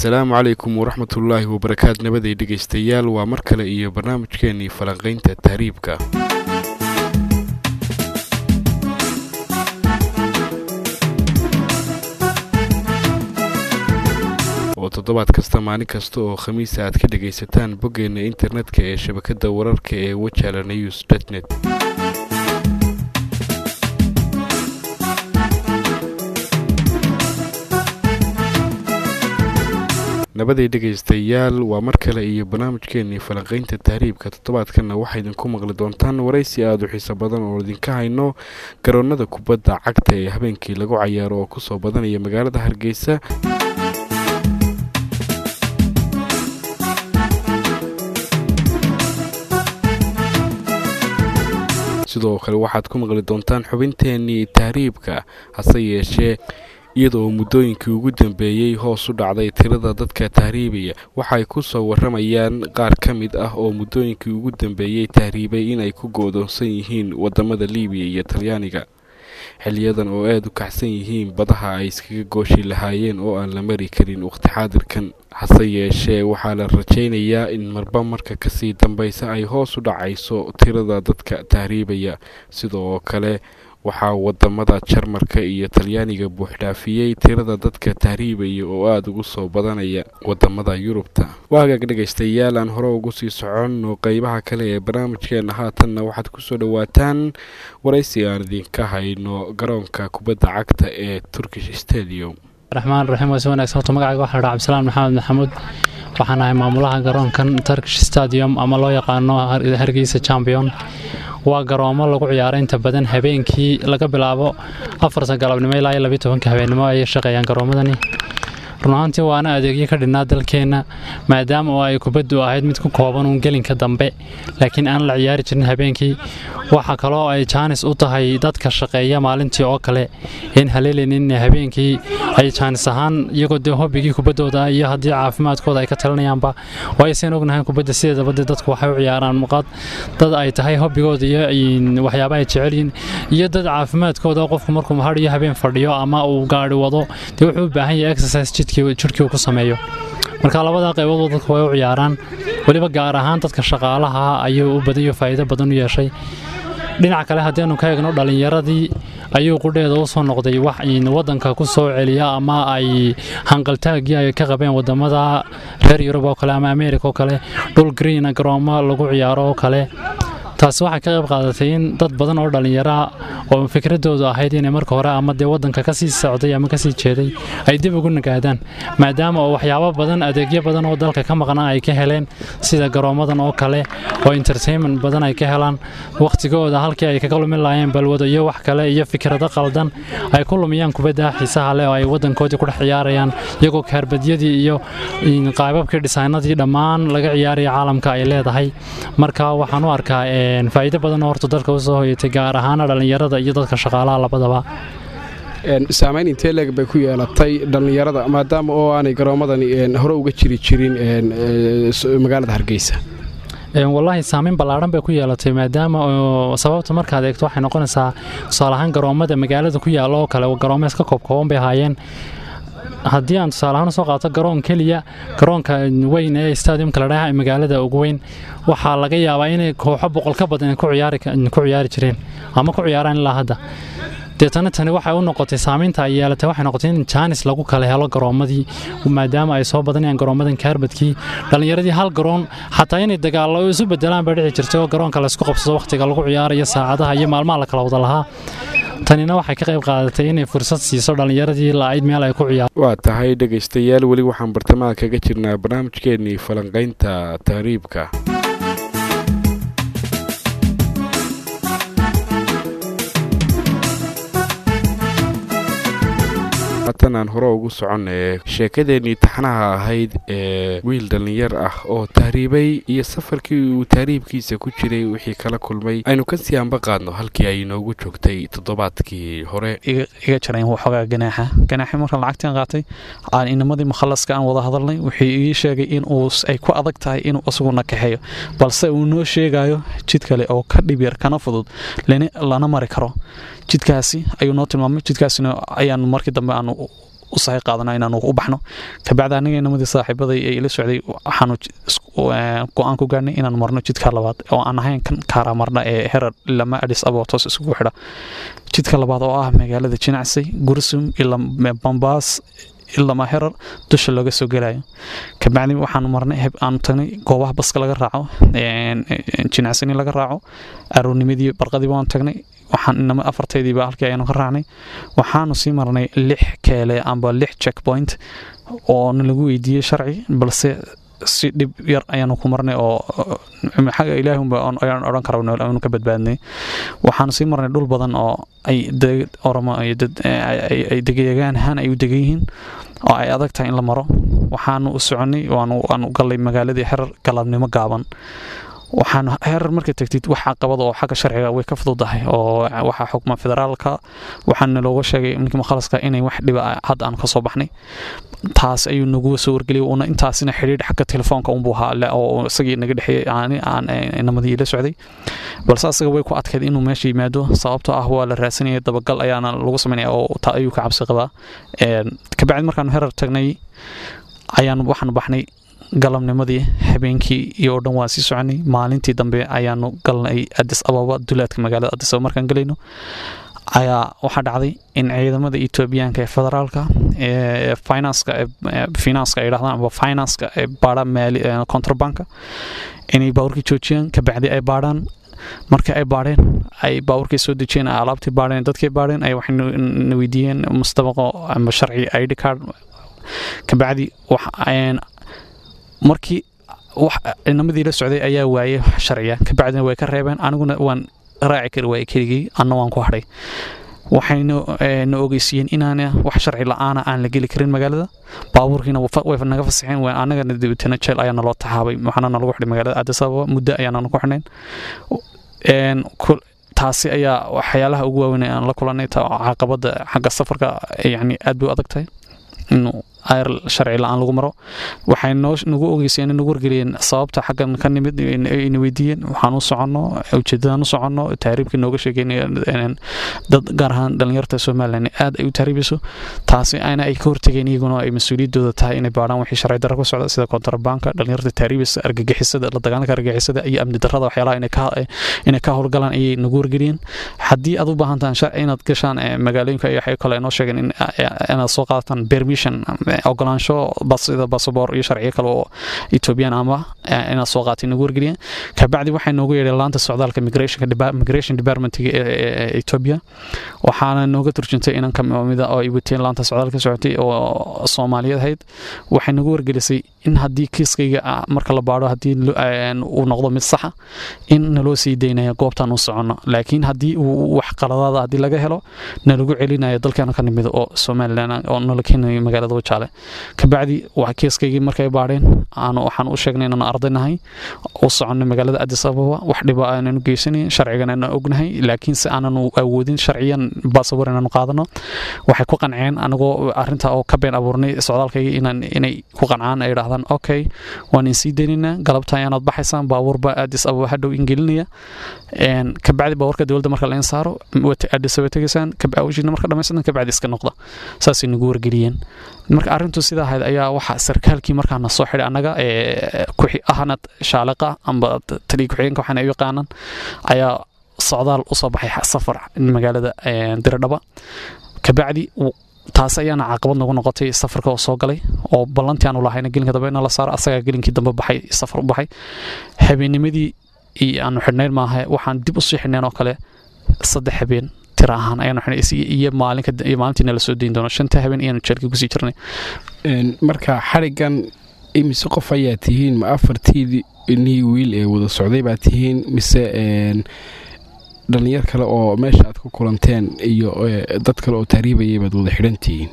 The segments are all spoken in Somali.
asalaamu calaykum waraxmatullaahi wabarakaatu nabaday dhegaystayaal waa mar kale iyo barnaamijkeenii falanqaynta tahriibka oo toddobaad kasta maalin kasta oo khamiisa aad ka dhagaysataan boggeena internetka ee shabakadda wararka ee wajala news dtnet nabaday dhegaystayaal waa mar kale iyo barnaamijkeenii falanqaynta tahriibka toddobaadkanna waxaa idinku maqli doontaan waraysi aada u xiiso badan oo idinka hayno garoonnada kubadda cagta ee habeenkii lagu cayaaro oo kusoo badanaya magaalada hargeysa sidoo kale waxaad ku maqli doontaan xubinteenii tahriibka hase yeeshee iyadoo muddooyinkii ugu dambeeyey hoos u dhacday tirada dadka tahriibaya waxay ku soo warramayaan qaar ka mid ah oo muddooyinkii ugu dambeeyey tahriibay inay ku goodoonsan yihiin waddamada liibiya iyo talyaaniga xiliyadan oo aada u kacsan yihiin badaha ay iskaga gooshi lahaayeen oo aan la mari karin waqti xaadirkan hase yeeshee waxaa la rajaynayaa in marba marka kasii dambaysa ay hoos u dhacayso tirada dadka tahriibaya sidoo kale waxaa wadamada jarmarka iyo talyaaniga buuxdhaafiyey tirada dadka tahriibaya oo aada ugu soo badanaya wadamada yurubta waa hagaag dhegaystayaal aan hore ugu sii soconno qeybaha kale ee barnaamijkeena haatanna waxaad kusoo dhowaataan waraysi aan idinka hayno garoonka kubadda cagta ee turkish stadium raxmaan raxiim waa si wanaagsan horta magacayga waxaa dhaa cabdisalaan maxamed maxamuud waxaan ahay maamulaha garoonkan turkish stadium ama loo yaqaano hargeysa champion waa garoomo lagu ciyaaro inta badan habeenkii laga bilaabo afarta galabnimo ilaa iyo labiyo tobanka habeennimo ayay shaqeeyaan garoomadani run ahaantii waana adeegyo ka dhinnaa dalkeenna maadaama oo ay kubaddu ahayd mid ku kooban uun gelinka dambe laakiin aan la ciyaari jirin habeenkii waxaa kaloo ay jaanis u tahay dadka shaqeeya maalintii oo kale in haleelinin habeenkii ay jaanis ahaan iyagoo dee hobigii kubaddooda iyo haddii caafimaadkooda ay ka talinayaanba waayasen ognahay kubadda sideedaba dee dadku waxay u ciyaaraan muqaad dad ay tahay hobigooda iyo waxyaaba ay jecelyihin iyo dad caafimaadkooda qofku markuu mahar iyo habeen fadhiyo ama uu gaari wado dee wuxuu u baahan yahay exercise jidhkii uu ku sameeyo marka labadaa qayboodoo dadku way u ciyaaraan weliba gaar ahaan dadka shaqaalaha ayuu u badayo faa'iido badan u yeeshay dhinaca kale haddianu ka eegno dhallinyaradii ayuu qudheeda u soo noqday wax waddanka ku soo celiya ama ay hanqaltaagii ay ka qabeen wadamada reer yurub oo kale ama ameerika oo kale dhul greena garoomo lagu ciyaaro oo kale taasi waxay ka qayb qaadatay in dad badan oo dhallinyaraa oo fikradoodu ahayd inay marka hore ama dee waddanka kasii socday ama kasii jeeday ay dib ugu nagaadaan maadaama oo waxyaabo badan adeegyo badan oo dalka ka maqnaa ay ka heleen sida garoomadan oo kale oo entertainment badan ay ka helaan wakhtigooda halkii ay kaga lumin lahaayeen balwado iyo wax kale iyo fikrado qaldan ay ku lumiyaan kubadda xiisaha leh oo ay waddankoodii ku dhex ciyaarayaan iyagoo kaarbadyadii iyo qaybabkii dhisaynadii dhammaan laga ciyaaraya caalamka ay leedahay marka waxaan u arkaa faa'iido badan oo horta dalka usoo hoyatay gaar ahaana dhallinyarada iyo dadka shaqaalaha labadaba saamayn intee leeg bay ku yeelatay dhallinyarada maadaama oo aanay garoomadani hore uga jiri jirin magaalada hargeysa wallaahi saamayn ballaadhan bay ku yeelatay maadaama sababta markaad eegto waxay noqonaysaa tusaale ahaan garoomada magaalada ku yaalla oo kale garoomees ka koobkooban bay ahaayeen haddii aan tusaaleahaan usoo qaato garoon keliya garoonka weyn ee stadiumka ladhaha ee magaalada ugu weyn waxaa laga yaabaa inay kooxo boqol ka badan ku ciyaari jireen ama ku ciyaaraan ilaa hadda deetana tani waxay u noqotay saamaynta ay yeelatay waxay noqotay in jaanis lagu kala helo garoomadii maadaama ay soo badanayaan garoomadan kaarbadkii dhallinyaradii hal garoon xataa inay dagaallo isu bedelaan bay dhici jirtay oo garoonka laysku qabsado wakhtiga lagu ciyaarayo saacadaha iyo maalmaha la kala wada lahaa tanina waxay ka qayb qaadatay inay fursad siiso dhallinyaradii la'ayd meel ay ku ciyaar waa tahay dhegaystayaal weli waxaan bartamaha kaga jirnaa barnaamijkeenii falanqaynta tahriibka haatan aan hore ugu soconee sheekadeenii taxnaha ahayd ee wiil dhallinyar ah oo tahriibay iyo safarkii uu tahriibkiisa ku jiray wixii kala kulmay aynu kasii anba qaadno halkii ay inoogu joogtay toddobaadkii hore iga jarayn waxoogaa ganaaxa ganaaxi markaan lacagtan qaatay aan inamadii mukhalaska aan wada hadalnay wuxuu ii sheegay in uu ay ku adag tahay inuu isaguna kaxeeyo balse uu noo sheegayo jid kale oo ka dhib yar kana fudud lana mari karo jidkaasi ayuu noo tilmaamay jidkaasina ayaan markii dambe aan u sahay qaadana inaanu u baxno kabacdi aniga inamadii saaxiibaday ee ila socday waxaanu go-aan ku gaarnay inaan marno jidka labaad oo aan ahayn kan kaara marna ee herar lama adis abo toos isugu xidha jidka labaad oo ah magaalada jinacsay gursum ilaa bambaas ilama herar dusha looga soo gelayo kabacdi waxaanu marnay aanu tagnay goobaha baska laga raaco jinacsani laga raaco aroornimadii barqadii waan tagnay waxaan inama afartaydiiba halkii ayaanu ka raacnay waxaanu sii marnay lix keele amba lix checkpoint oo nalagu weydiiyey sharci balse si dhib yar ayaanu ku marnay oo xagga ilaahunba ayaan odhan kara aanu ka badbaadnay waxaanu sii marnay dhul badan oo ay oramo ay degayagaan ahaan ay u degan yihiin oo ay adag tahay in la maro waxaanu u soconay waanu gallay magaaladii xerar galabnimo gaaban waxaan herar marka tagtid wax caqabada oo xagga sharciga way ka fududahay oo waxaa xukma federaalka waxaana looga sheegay ninkii mukhalaska inay wax dhiba hadda aan kasoo baxnay taas ayuu nagu soo wargeliyay una intaasina xidhiidh xagga telefoonka unbuu ahaa oo isagii naga dhexeeyey aan inamadii la socday balse asaga way ku adkayd inuu meesha yimaado sababtoo ah waa la raadsanaya dabagal ayaana lagu sameynaya oo taa ayuu ka cabsi qabaa kabacdi markaanu herar tagnay ayaanu waxaanu baxnay galabnimadii habeenkii iyo oo dhan waan sii soconay maalintii dambe ayaanu galnay adis ababa dulaadka magaalada adis ababa markaan galayno ayaa waxaa dhacday in ciidamada etoobiyaanka ee federaalka ee finanska finanska ay dhahdaan amba finanska ee baadha maali contrabanka inay baawurkii joojiyaan kabacdi ay baadhaan markii ay baadheen ay baawurkii soo dejiyeen alaabtii baadheen dadkii baadheen ay waxay na weydiiyeen mustabaqo amba sharci id card kabacdi markii inamadii la socday ayaa waayay sharciga kabacdina way ka reebeen aniguna waan raaci kari waayay keligii anna waan ku hadhay waxayna na ogeysiiyeen inaana wax sharci la-aana aan la geli karin magaalada baabuurkiina way naga fasaxeen annagana dibitana jeel ayaa naloo taxaabay waxaana nalagu xidhay magaalada addis ababa muddo ayaana ku xidhnayn taasi ayaa waxyaalaha ugu waaweyn aan la kulanay caqabada xagga safarka yani aad bay u adag tahay inuu ayr sharci la-aan lagu maro waxay nagu ogeyseen nagu wargeliyeen sababta xaggan ka nimid ayna weydiiyeen waxaan u soconno ujeedadaan u soconno taariibka nooga sheegeyn dad gaar ahaan dhallinyarta somalilan aad ay u taariibayso taasi ayna ay ka hortegeen iyaguna ay mas-uuliyaddooda tahay inay baadhaan wixii sharci darra ku socda sida kontrabanka dhallinyarta taariibaysa argagixisada la dagaalanka argagixisada iyo amni darrada waxyaalaha inay ka howlgalaan ayay nagu wargeliyeen haddii aad u baahan tahan sharci inaad gashaan magaalooyinka iyo waxay kale noo sheegeen inaad soo qaadataan permission ogolaansho sida basaboor iyo sharciyo kale oo etoobiyaan ama inaad soo qaatay nagu wargeliyeen kabacdi waxay noogu yeedheen laanta socdaalka migration departmentiga ee etoobiya waxaana nooga turjuntay inan kamida oo ay wateen laanta socdaalka socotay oo soomaaliyeed ahayd waxay nagu wargelisay in haddii kiiskayga marka la baadho haddii uu noqdo mid saxa in naloo sii daynaya goobtaan u soconno laakiin haddii uu wax qaladaada haddii laga helo nalagu celinayo dalkeena ka nimid oo somalilan oo nala keenayo magaalada wajaale kabacdi kiiskaygii markay baadheen waxaan u sheegnay inaan ardaynahay u soconay magaalada adis ababa wax dhiba aananu geysanayn sharcigana aan ognahay laakiinse aananu awoodin sharciyan baasabor inaanu qaadano waxay ku qanceen anagoo arinta oo ka been abuurnay socdaalkayga inay ku qancaan ay dhahdaan okay waan insii daynaynaa galabta ayaanaad baxaysaan baabuurba adis ababa hadhow ingelinaya kabacdi baabuurka dowladda marka lain saaro adis ababa tegaysaan awshiina marka dhamaysatan kabacdi iska noqda saasay nagu wargeliyeen marka arrintu sidaa ahayd ayaa waxa sarkaalkii markaana soo xidhay annaga ahna shaaliqa amba taliya ku-xigeenka waxaana u yaqaanaan ayaa socdaal usoo baxay safar magaalada diradhaba kabacdi taas ayaana caqabad nagu noqotay safarka oo soo galay oo ballantii aanu lahayna gelinka dambe ina la saaro asagaa gelinkii dambe baxay safar u baxay habeennimadii aanu xidhnayn maaha waxaan dib usii xidhnayn oo kale saddex habeen tira ahaan ayaanu xidhnay iyo maalinka iyo maalintiina la soo dayn doono shanta habeen ayaanu jeelka kusii jirnay marka xadhigan imise qof ayaa tihiin ma afartii nii wiil ee wada socday baa tihiin mise dhallinyar kale oo meesha aad ku kulanteen iyo dad kale oo taariibayay baad wada xidhan tihiin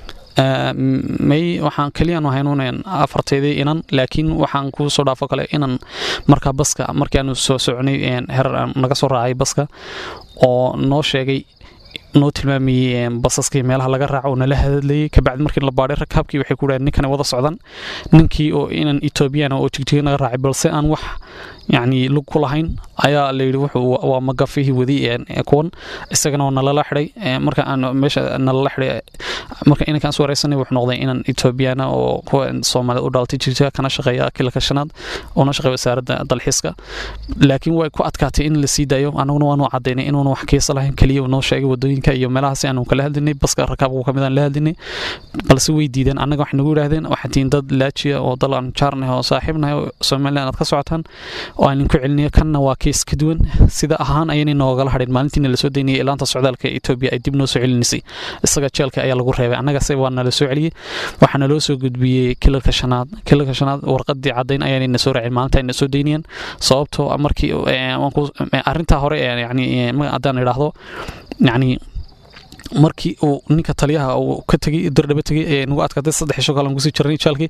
may waxaan keliyaanu haynuunayn afarteydii inan laakiin waxaan kuu soo dhaafo kale inan markaa baska markii aanu soo soconay herar naga soo raacay baska oo noo sheegay noo tilmaamayey basaskii meelaha laga raaco oo nala hadlayay kabacdi markii la baadhay rakaabkii waxay ku dhahen ninkana wada socdan ninkii oo inan etoobiyaan oo jigjiga naga raacay balse aan wax yacni lug ku lahayn ayaa layidhi wuxuu waa magafihii wadi kuwan isagana waa nalala xidhay marka aan meesha nalala xidhay marka inankaan is wareysanay wuxuu noqday inan etoobiyana oo kuwa soomaalida u dhalatay jirta kana shaqeeya kilka shanaad una shaqeeya wasaaradda dalxiiska laakiin way ku adkaatay in la sii daayo anaguna waanu cadaynay inuuna wax kiisa lahayn keliya uu noo sheegay wadooyinka iyo meelahaas aanu kala hadlinay baska rakaabka kamid aan la hadlinay balse way diideen annaga waxay nagu yidhaahdeen waxaad tihiin dad laajiya oo dal aan jaarnahay oo saaxiibnahay oo somaliland aad ka socotaan oo aan idinku celinaya kanna waa kiis ka duwan sida ahaan ayaynay noogala hadhin maalintiina lasoo daynayay ilaanta socdaalka etoobiya ay dib noo soo celinaysay isaga jeelka ayaa lagu reebay annagase waa nala soo celiyey waxaa naloo soo gudbiyey kilalka shanaad kilalka shanaad warqadii caddayn ayaanay na soo raacin maalinta ay na soo daynayeen sababtoo markii arrintaa hore yani haddaan idhaahdo yacni markii uu ninka taliyaha uu ka tegey dardhaba tegey ee nagu adkaatay saddex isho kale aan kusii jirnay jaalkii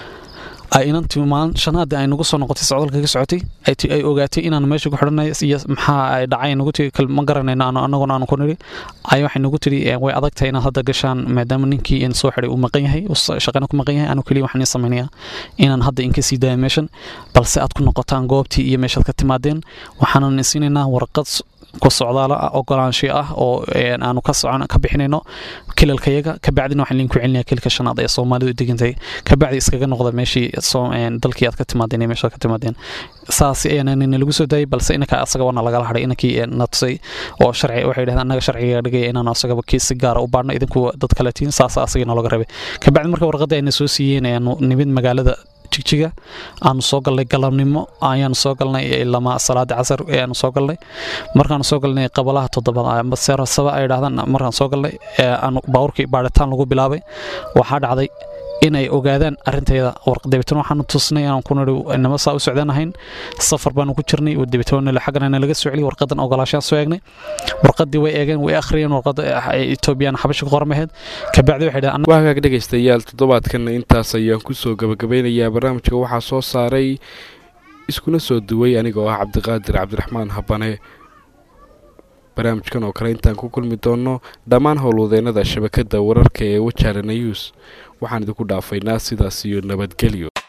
ay inantii maalin shanaadii ay nagu soo noqotay socdaalka ka socotay ay ogaatay inaan meesha ku xidhanay iyo maxaa ay dhacay nagu tiri ma garanayno annaguna aanu ku nidhi ay waxay nagu tiri way adag tahay inaad hadda gashaan maadaama ninkii in soo xidhay uu maqan yahay shaqana ku maqan yahay anu keliya waxaan ii samaynayaa inaan hadda inka sii daaya meeshan balse aad ku noqotaan goobtii iyo meeshaad ka timaadeen waxaanan siinaynaa warqad ku socdaala ogolaansho ah oo aanu ka socon ka bixinayno kilalkayaga kabacdina waxaan idinku celinaya kilka shanaad ee soomaalidu degantay kabacdi iskaga noqda meeshii dalkii aad ka timaadeen iyo meeshaad ka timaadeen saas ayaana lagu soo daayay balse inanka asaga waana lagala hadhay inankii na tusay oo sharci waxay dhahdeen annaga sharciga dhigaya inaan asagaba kiis si gaara u baadhno idinku dad kale tihiin saas asagii noolaga rabay kabacdi marka warqadda ayna soo siiyeen ayaanu nimid magaalada jigjiga aanu soo galnay galabnimo ayaanu soo galnay lama salaada casar ayaanu soo galnay markaanu soo galnay qabalaha toddobaad seerasaba ay dhahdaan markaan soo galnay aanu baawurkii baadhitaan lagu bilaabay waxaa dhacday in ay ogaadaan arintayda dabeetana waxaanu tusnay aan ku nidhi inama saa u socdaan ahayn safar baanu ku jirnay dabeetana xaggana nalaga soo celiyay warqadan ogolaashaan soo eegnay warqadii way eegeen way akhriyeen warqada etoobiyaan xabasha ku qormaheed kabacdi waxay dhahaan waa hagaag dhegaystayaal toddobaadkanna intaas ayaan kusoo gabagabeynayaa barnaamijka waxaa soo saaray iskuna soo duway aniga oo ah cabdiqaadir cabdiraxmaan habane barnaamijkan oo kale intaan ku kulmi doonno dhammaan howlwadeennada shabakadda wararka ee wajaara nayuus waxaan idinku dhaafaynaa sidaas iyo nabadgelyo